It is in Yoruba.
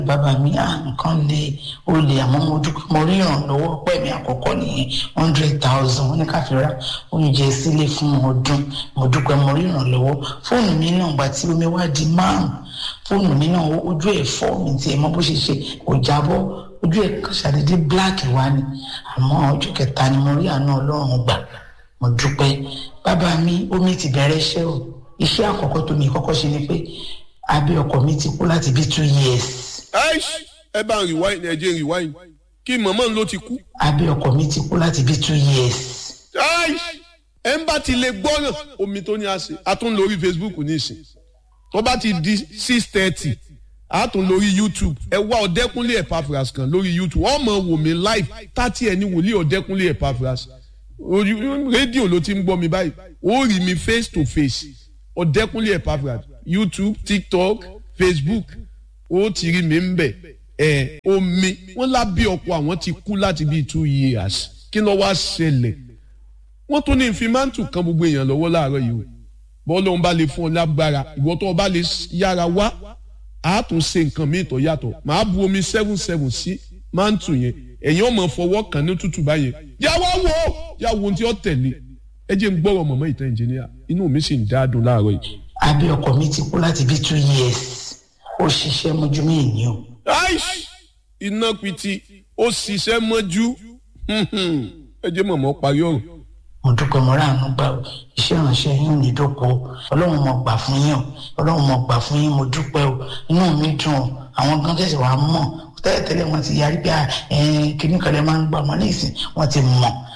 bàbá mi à nǹkan lè ó lè àmọ́ mo dúpẹ́ mo rí ìrànlọ́wọ́ pẹ́ mi àkọ́kọ́ nìyẹn hundred thousand wọ́n ní ká fi ra oúnjẹ sílé fún ọdún mo dúpẹ́ mo rí ìrànlọ́wọ́ fóònù mi náà gbà tí omi wá di márùn fóònù mi náà ojú ẹ̀ fọ́ mi tiẹ̀ mọ́ bó ṣe ṣe kò jábọ́ ojú ẹ̀ ṣàdédé black wá ni àmọ́ ọjọ́ kẹta ni mo rí àánú ọlọ́run gbà mo dúpẹ́ bàbá mi omi ti bẹ̀rẹ̀ iṣẹ́ o iṣẹ́ àkọ́kọ́ tó mi kọ́kọ́ ṣe ni pé abẹ́ ọkọ mi ti kú láti bí two years. ẹ bá ń rewind ẹ jẹ́ rewind kí mọ̀mọ́ ló ti kú. abẹ́ ọkọ mi ti kú láti bí two years. ẹ ń bá ti lè gbọ́ràn omi tó ní àṣẹ a tún lórí facebook nísìn tó bá ti di six thirty a tún lórí youtube ẹ wá ọ̀dẹ́kúnlé Epaphras kan lórí youtube wọ́n mọ̀ wò mí live tátí ẹni wòlíì ọ̀dẹ́kúnlé Epaphras rédíò ló ti ń gbọ́ mi báyìí ó rí mi face to face ọ̀dẹ́kúnlé Epaphras youtube tiktok facebook ó ti rí mi ń bẹ̀ ẹ̀ omi wọ́n lábí ọkọ̀ àwọn ti kú láti bíi two years kí ló wá ṣẹlẹ̀ wọ́n tún ní ìfimántù kan gbogbo èèyàn lọ́wọ́ láàárọ̀ yìí o bọ́ọ̀lù ọ̀hún bá lè fún ọ lágbára ìwọ tó o bá lè yára wá a tún ṣe nǹkan míì tó yàtọ̀ màá bu omi seven seven sí mántù yẹn ẹ̀yin ọmọ fọwọ́ kan ní tútù báyẹn yà wá wò ó yà wo ohun tí ó tẹ̀lé ẹ jẹ́ ń gbọ́rọ̀ mọ̀mọ́ ìtàn ìjìnìyà inú mi sì ń dáadùn láàárọ̀ yìí. abẹ́ ọkọ mi ti kú láti bí two years ó ṣiṣẹ́ mọ́jú mí ìní o. iná piti ó ṣiṣẹ́ mọ́jú ẹ jẹ́ mọ̀mọ́ parí ọ̀rọ̀ mo dúpẹ́ mo ráàánú gbà ó iṣẹ́ ìránṣẹ́ yín ní ìdókò ọlọ́run mo gbà fún yín o ọlọ́run mo gbà fún yín mo dúpẹ́ o inú mi dùn o àwọn gan tẹ̀sí wàá mọ̀ tẹ́lẹ̀tẹ́lẹ̀ wọ́n ti yarí pé kíní kan lè máa ń gbà mọ́ nísìn wọ́n ti mọ̀